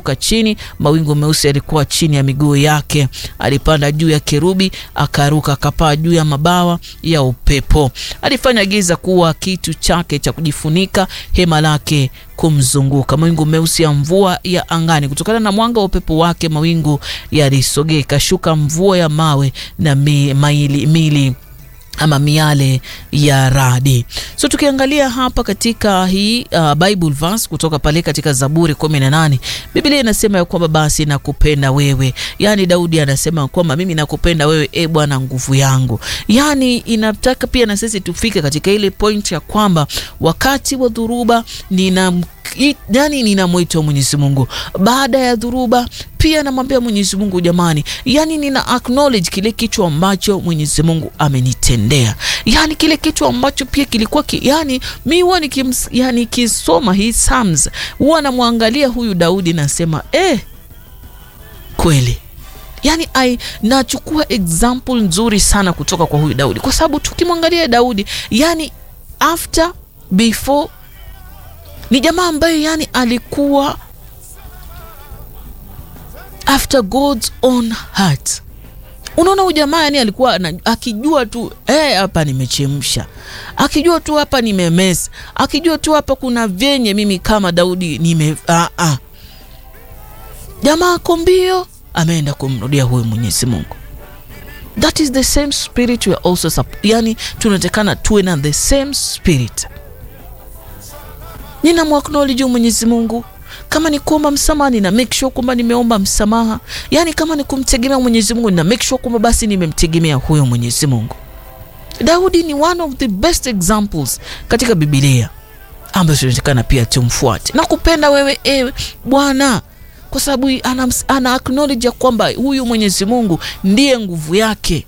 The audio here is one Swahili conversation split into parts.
akashuka chini, mawingu meusi yalikuwa chini ya miguu yake. Alipanda juu ya kerubi, akaruka, akapaa juu ya mabawa ya upepo. Alifanya giza kuwa kitu chake cha kujifunika, hema lake kumzunguka. Mawingu meusi ya mvua ya angani, kutokana na mwanga wa upepo wake mawingu yalisogea, ikashuka mvua ya mawe na mi, maili, mili ama miale ya radi. So tukiangalia hapa katika hii uh, Bible verse kutoka pale katika Zaburi kumi na nane Biblia inasema ya kwamba basi nakupenda wewe, yaani Daudi anasema kwamba mimi nakupenda wewe, e Bwana nguvu yangu. Yaani inataka pia na sisi tufike katika ile point ya kwamba wakati wa dhuruba nina yani ninamwita Mwenyezi Mungu baada ya dhuruba, pia namwambia Mwenyezi Mungu, jamani, yani nina acknowledge kile kitu ambacho Mwenyezi Mungu amenitendea, yani kile kitu ambacho pia kilikuwa ki, yani mi huwa nikims, yani kisoma hii Psalms huwa namwangalia huyu Daudi nasema eh, kweli yani I nachukua example nzuri sana kutoka kwa huyu Daudi, kwa sababu tukimwangalia Daudi yani after before ni jamaa ambaye yani alikuwa after God's own heart. Unaona, huyu jamaa yani alikuwa na, akijua tu hapa hey, nimechemsha, akijua tu hapa nimemesa, akijua tu hapa kuna vyenye mimi kama Daudi nime ah, ah. Jamaa ako mbio, ameenda kumrudia huyu Mwenyezi Mungu. That is the same spirit we are also, yani tunatakana tuwe na the same spirit ninamwacknowledge Mwenyezi Mungu. Kama ni kuomba msamaha, nina make sure kwamba nimeomba msamaha. Yaani kama ni kumtegemea Mwenyezi Mungu, nina make sure kwamba basi nimemtegemea huyo Mwenyezi Mungu. Daudi ni one of the best examples katika Biblia ambayo tunatakana pia tumfuate. Nakupenda wewe ewe Bwana, kwa sababu ana, ana acknowledge ya kwamba huyu Mwenyezi Mungu ndiye nguvu yake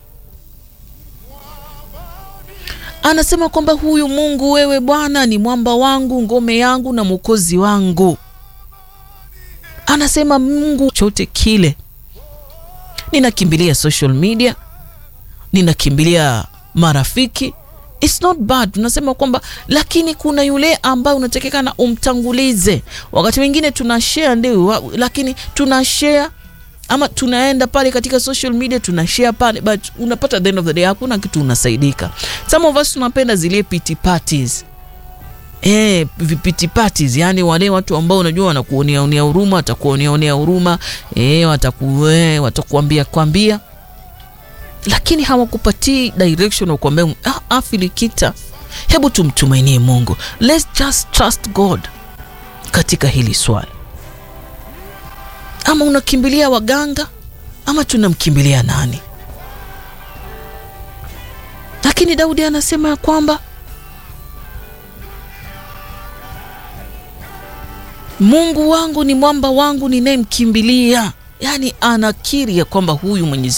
anasema kwamba huyu Mungu wewe Bwana ni mwamba wangu, ngome yangu na mwokozi wangu. Anasema Mungu chote kile, ninakimbilia social media, ninakimbilia marafiki, it's not bad. Tunasema kwamba lakini kuna yule ambaye unatakikana umtangulize. Wakati mwingine tuna share ndio, lakini tuna share ama tunaenda pale katika social media tuna share pale, but unapata at the end of the day hakuna kitu unasaidika. Some of us tunapenda zile pity parties eh, vipiti parties, yani wale watu ambao unajua wanakuonea onea huruma, watakuonea onea huruma eh, wataku eh, watakuambia kwambia, lakini hawakupatii direction, wakuambia ah, afilikita, hebu tumtumainie Mungu, let's just trust God katika hili swali ama unakimbilia waganga ama tunamkimbilia nani? Lakini Daudi anasema ya kwamba Mungu wangu ni mwamba wangu ninayemkimbilia, yaani anakiri ya kwamba huyu Mwenyezi